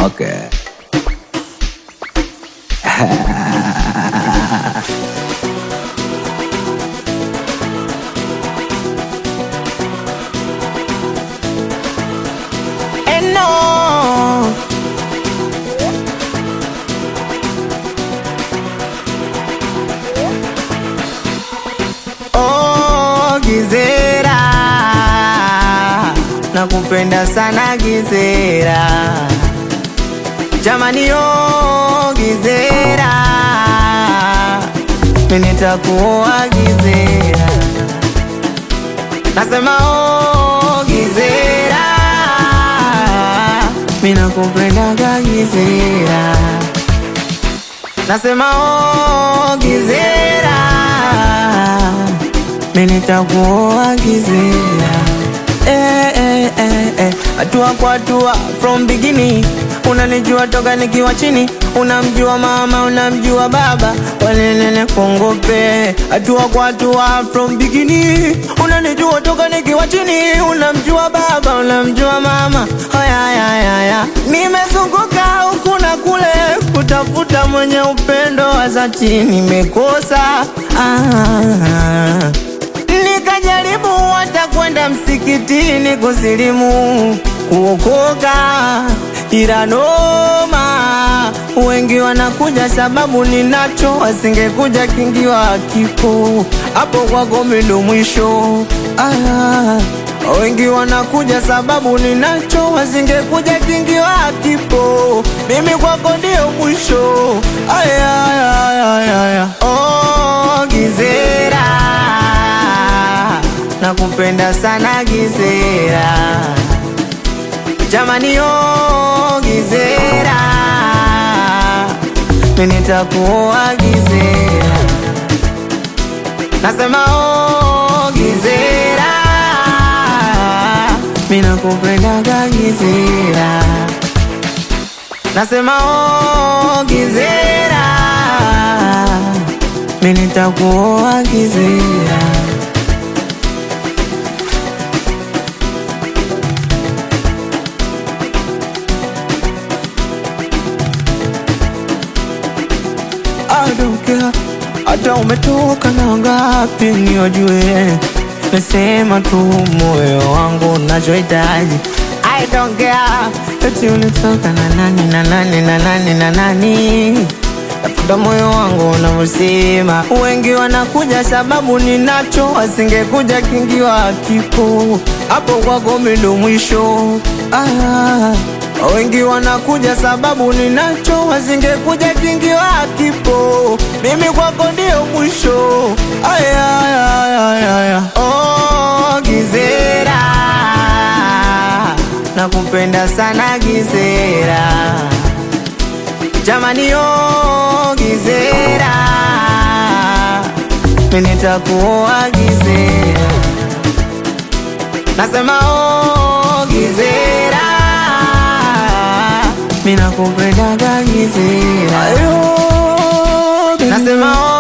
Okay. And no. Oh, Gizera, nakupenda sana Gizera, jamani, oh Gizera, mimi nitakuoa Gizera, nasema oh Gizera, mimi nakupendaga Gizera, nasema oh Gizera, mimi nitakuoa Gizera. Eh, eh, eh, eh. Hatua kwa hatua from beginning, unanijua toka nikiwa chini, unamjua mama, unamjua baba, walelele kongope. Hatua kwa hatua from beginning, unanijua toka nikiwa chini, unamjua baba, unamjua mama. Haya, haya, haya, nimezunguka huku na kule kutafuta mwenye upendo wa dhati, nimekosa ah. Nikajaribu hata kwenda msikitini kusilimu kuokoka, ila noma, wengi wanakuja sababu ninacho, wasingekuja kingiwa kipo hapo kwako mindo mwisho. Ah, wengi wanakuja sababu ninacho, wasingekuja kingiwa kipo, mimi kwako ndio mwisho. Aya, aya, aya, aya. Oh, Gizera nakupenda sana Gizera, jamani oh Gizera, mimi nitakuoa Gizera, nasema oh Gizera, mimi nakupendaga Gizera, nasema oh Gizera, mimi nitakuoa Gizera. I don't care hata umetoka na ngapi niojue, nasema tu moyo wangu nachohitaji. I don't care eti ulitoka na nani na nani na nani na nani, tafuta moyo wangu unavyosema. Wengi wanakuja sababu ninacho, wasingekuja kingiwa kipo hapo kwako mimi ndo mwisho ah. Wengi wanakuja sababu ninacho, wasingekuja kingiwa kipo, mimi kwako ndio mwisho. Aya, aya, aya, aya, aya. Oh, Gizera, nakupenda sana Gizera, jamani, oh Gizera, mimi nitakuoa Gizera, nasema oh Gizera mimi nakupendaga Gizera, nasema oh